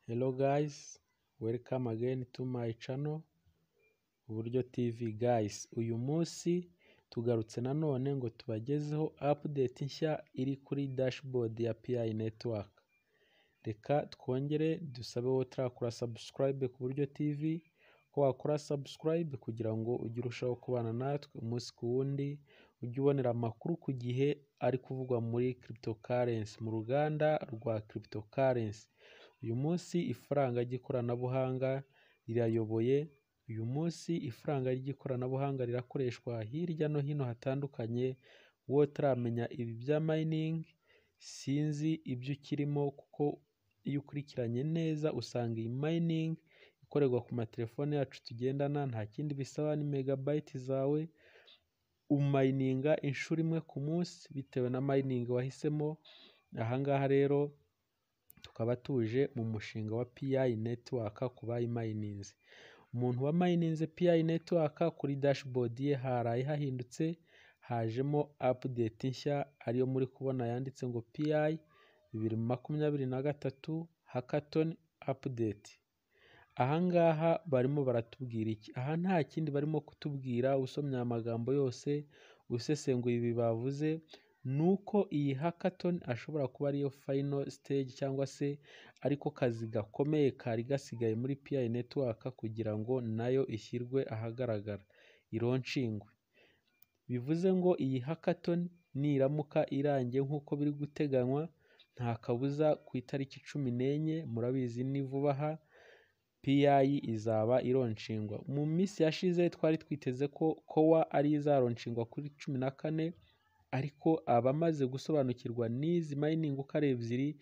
Hello guys, welcome again to my channel Uburyo TV guys. Uyu munsi tugarutse nanone ngo tubagezeho update nshya iri kuri dashboard ya PI network. Reka twongere dusabe wowe utarakora subscribe ku Buryo TV ko wakora subscribe kugira ngo ujye urushaho kubana natwe umunsi ku wundi, ujye ubonera amakuru ku gihe ari kuvugwa muri cryptocurrency, mu ruganda rwa cryptocurrency. Uyu munsi ifaranga ry'ikoranabuhanga rirayoboye, uyu munsi ifaranga ry'ikoranabuhanga rirakoreshwa hirya no hino hatandukanye, wowe utaramenya ibi bya mining sinzi ibyo ukirimo kuko iyo ukurikiranye neza usanga iyi mining ikorerwa ku matelefone yacu tugendana nta kindi bisaba ni megabyte zawe, umayininga inshuro imwe ku munsi bitewe na mining wahisemo, aha ngaha rero tukaba tuje mu mushinga wa PI network ku bayimayininze. Umuntu wamayininze PI network kuri dashboard ye haraye hahindutse, hajemo update nshya ariyo muri kubona yanditse ngo PI bibiri makumyabiri na gatatu hackathon update. Aha ngaha barimo baratubwira iki? Aha nta kindi barimo kutubwira usomye aya magambo yose, usesenguye ibi bavuze, ni uko iyi hackathon ashobora kuba ariyo final stage cyangwa se ariko kazi gakomeye kari gasigaye muri PI network kugira ngo nayo ishyirwe ahagaragara, ironshingwe. Bivuze ngo iyi hackathon niramuka irangiye nk'uko biri guteganywa, nta kabuza ku itariki cumi n'enye, murabizi ni vuba aha, PI izaba ironshingwa. Mu minsi yashize twari twiteze ko COA ari izaronshingwa kuri cumi na kane, ariko abamaze gusobanukirwa n'izi mining uko ari ebyiri,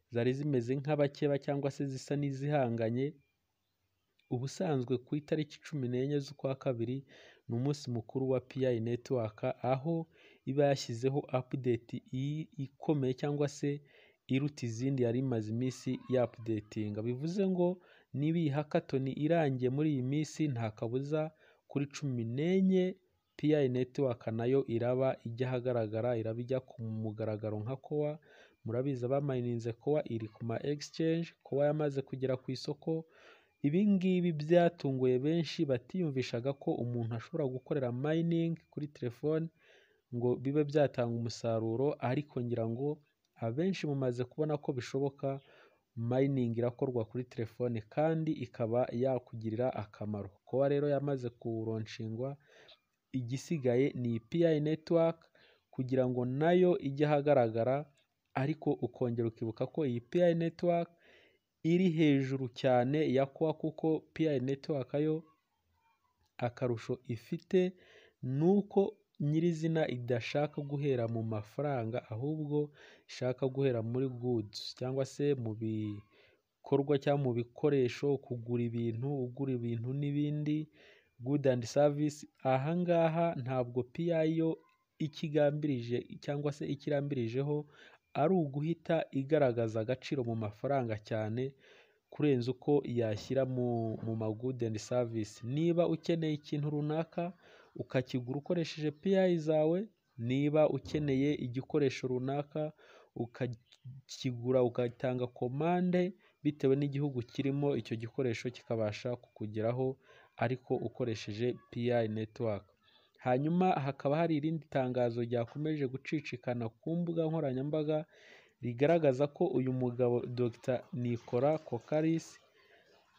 zari zimeze nk'abakeba cyangwa se zisa n'izihanganye, ubusanzwe ku itariki cumi n'enye z'ukwa kabiri, ni umunsi mukuru wa PI network, aho iba yashyizeho update ikomeye cyangwa se iruta izindi yari imaze iminsi yapudetinga. Bivuze ngo niba iyi hackathon irangiye muri iyi minsi, nta kabuza kuri cumi n'enye PI network nayo iraba ijya ahagaragara, iraba ijya ku mugaragaro nka COA, murabizi abamayininze COA iri ku ma exchange, COA yamaze kugera ku isoko, ibi ngibi byatunguye benshi batiyumvishaga ko umuntu ashobora gukorera mining kuri telefone ngo bibe byatanga umusaruro, ariko ngira ngo abenshi mumaze kubona ko bishoboka mining irakorwa kuri telefone kandi ikaba yakugirira akamaro. COA rero yamaze kuronshingwa, igisigaye ni PI network kugira ngo nayo ijye ahagaragara, ariko ukongera ukibuka ko iyi PI network iri hejuru cyane ya COA kuko PI network yo akarusho ifite ni uko nyirizina idashaka guhera mu mafaranga ahubwo ishaka guhera muri goods cyangwa se mu bikorwa cyangwa mu bikoresho, kugura ibintu, ugura ibintu n'ibindi, good and service, aha ngaha ntabwo PI yo ikigambirije cyangwa se icyo irambirijeho ari uguhita igaragaza agaciro mu mafaranga cyane kurenza uko yashyira mu ma good and service. Niba ukeneye ikintu runaka ukakigura ukoresheje PI zawe, niba ukeneye igikoresho runaka ukakigura ugatanga komande bitewe n'igihugu kirimo, icyo gikoresho kikabasha kukugeraho ariko ukoresheje PI network. Hanyuma hakaba hari irindi tangazo ryakomeje gucicikana ku mbuga nkoranyambaga, rigaragaza ko uyu mugabo Dr Nicolas Kokaris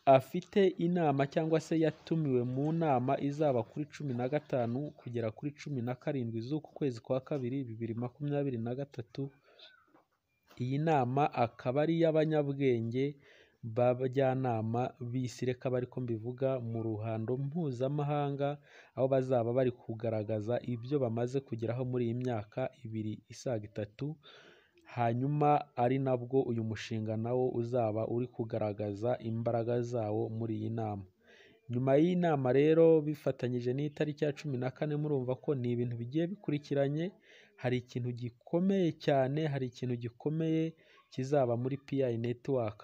afite inama cyangwa se yatumiwe mu nama izaba kuri cumi na gatanu kugera kuri cumi na karindwi z'uku kwezi kwa kabiri, bibiri makumyabiri na gatatu, iyi nama akaba ari iy'abanyabwenge b'abajyanama b'isi, reka abe ariko mbivuga, mu ruhando mpuzamahanga, aho bazaba bari kugaragaza ibyo bamaze kugeraho muri iyi myaka ibiri isaga itatu, hanyuma ari nabwo uyu mushinga nawo uzaba uri kugaragaza imbaraga zawo muri iyi nama. Nyuma y'iyi nama rero bifatanyije n'itariki ya cumi na kane, murumva ko ni ibintu bigiye bikurikiranye, hari ikintu gikomeye cyane, hari ikintu gikomeye kizaba muri PI network,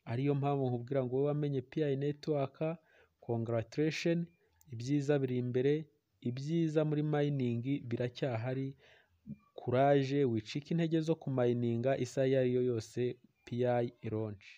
ariyo mpamvu nkubwira ngo wowe wamenye PI network congratulation, ibyiza biri imbere, ibyiza muri mining biracyahari, kuraje wicike intege zo kumayininga isaha iyo ari yo yose PI ironshi.